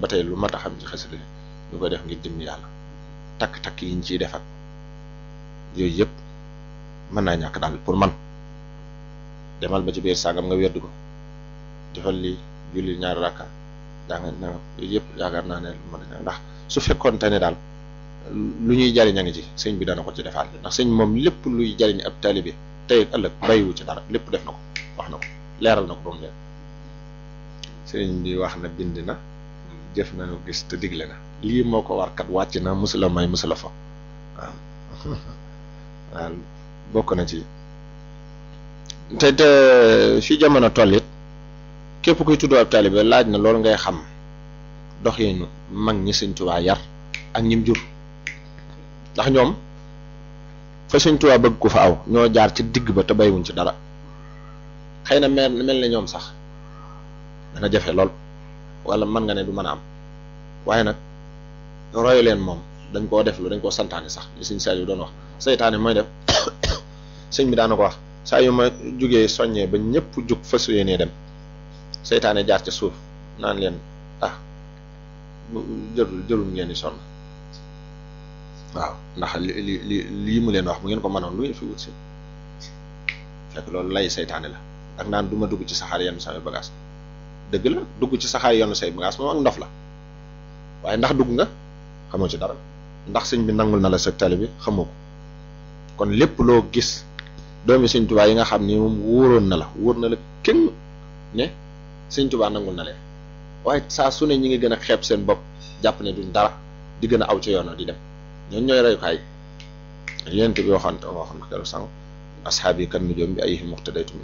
ba tey lu mat a xam ci xasida ñu koy def ngir jëm yàlla takk-takk yi ñu ciy def ak yooyu yëpp mën naa ñàkk daal pour man demal ba ci biir sàngam nga weddu ko defal li julli ñaari rakka jàng na yooyu yëpp yaakaar naa ne mën a ndax su fekkoon te ne daal lu ñuy jariñ a ngi ci sëñ bi dana ko ci defaat ndax sëñ moom lépp luy jariñ ab taalibe tey ak ëllëg bàyyiwu ci dara lépp def na ko wax na ko leeral na ko ba mu leer sëñ bi wax na bind na jëf nañu gis te digle na lii moo ko war kat wàcc na musula may musula fa waaw waaw bokk na ci te te fi jamono toll it képp kuy tudd ab taalibe laaj na loolu ngay xam doxinu mag ñi sëñ Tuubaa yar ak ñim jur ndax ñoom fa sëñ Tuubaa bëgg ko fa aw ñoo jaar ci digg ba te baywuñ ci dara xëy na mel mel ne ñoom sax dana jafe lool wala mën nga ne du mën a am waaye nag royu leen moom dañ koo def lu dañ koo santaane sax li sëñ Saliou doon wax seytaane mooy def sëñ bi daana ko wax saa yu ma jugee soññee ba ñëpp jug fas yéenee dem seytaane jaar ca suuf naan leen ah jërul jërul ngeen di sonn waaw ndax li li li lii mu leen wax bu ngeen ko mënoon lu ngeen fi wut si fekk loolu lay seytaane la ak naan du ma dugg ci saxaar yenn samay bagage dëgg la dugg ci saxaar yenn say bagage moom ak ndof la waaye ndax dugg nga xamoo ci dara ndax sëñ bi nangul na la sa tali bi xamoo ko kon lépp loo gis doomi sëñ Tuubaa yi nga xam ni moom wóoroon na la wóor na la kenn ne sëñ Tuubaa nangul na leen waaye saa su ne ñi ngi gën a xeeb seen bopp jàpp ne duñ dara di gën a aw ci yoon di dem ñooñu ñooy reyukaay yéen bi waxoon waxoon na keroog sànq asxaab yi kan nujoom bi ay muqtadaytum